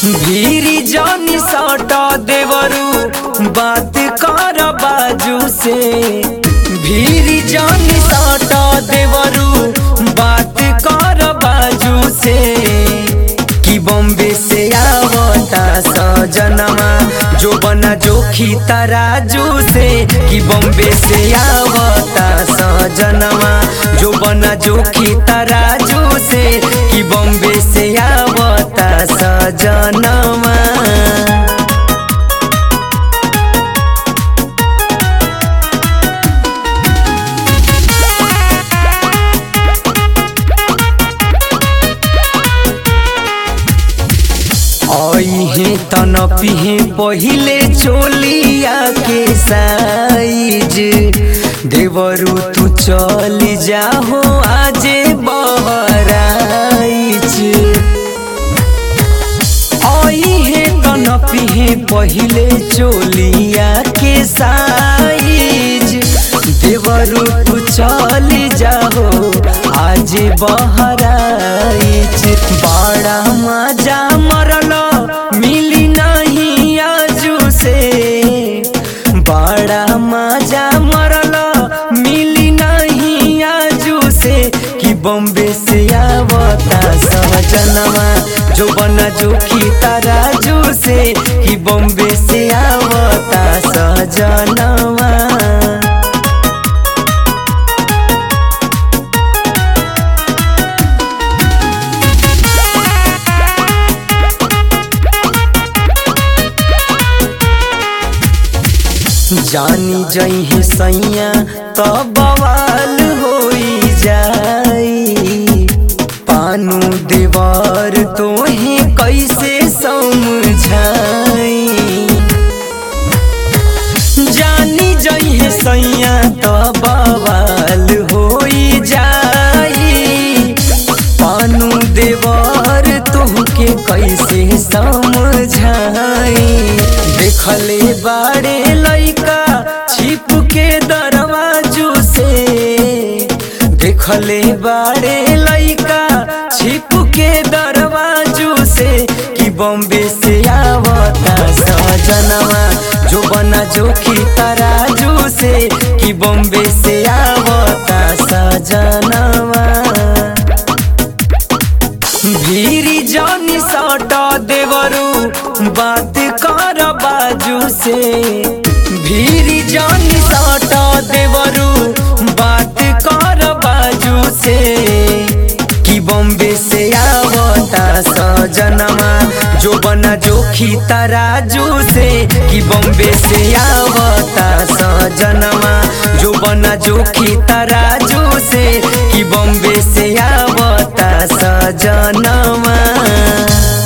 भीरी जानी साटा देवरू बात कर बाजू से भीरी जानी साटा देवरू बात कर बाजू से कि बॉम्बे से आवता सजनमा जो बना जोखी तराजू से कि बॉम्बे से आवता सजनमा जो बना जोखी तराजू से कि बॉम्बे से आवता सजनमा अहे तन पिहे पहिले चोलिया के साइज देवरू तू चल जाहो आजे बहराइच अहे तन पिहे पहिले चोलिया के साइज देवरू तू चल जाहो आज बहराइच बड़ा मजा मरल मिली नहीं आजू से बड़ा मजा मरल मिली नहीं आजू से कि बॉम्बे से आवता सहजनमा जो बना जोखी तराजू से कि बॉम्बे से आवता सहजनमा जानी जही सैया तो बवाल होई जाई पानू देवर तोहे कैसे समझाई जानी जही सैया तो बवाल होई जाई पानू देवर तुहके कैसे समझाई देखले बाड़े लइका छिप के दरवाजू से देखले बाड़े लइका छिप के दरवाजू से कि बॉम्बे से आवता सजनवा जो बना जोखी तराजू से कि बॉम्बे से आवता सजनवा भीरी जानी साटा देवरू बात कर बाजू से भीरी जानी साटा देवरू बात कर बाजू से कि बॉम्बे से आवता सजनमा जो बना जोखी तराजू से कि बॉम्बे से आवता सजनमा जो बना जोखी तराजू से कि बॉम्बे से आवता सजनमा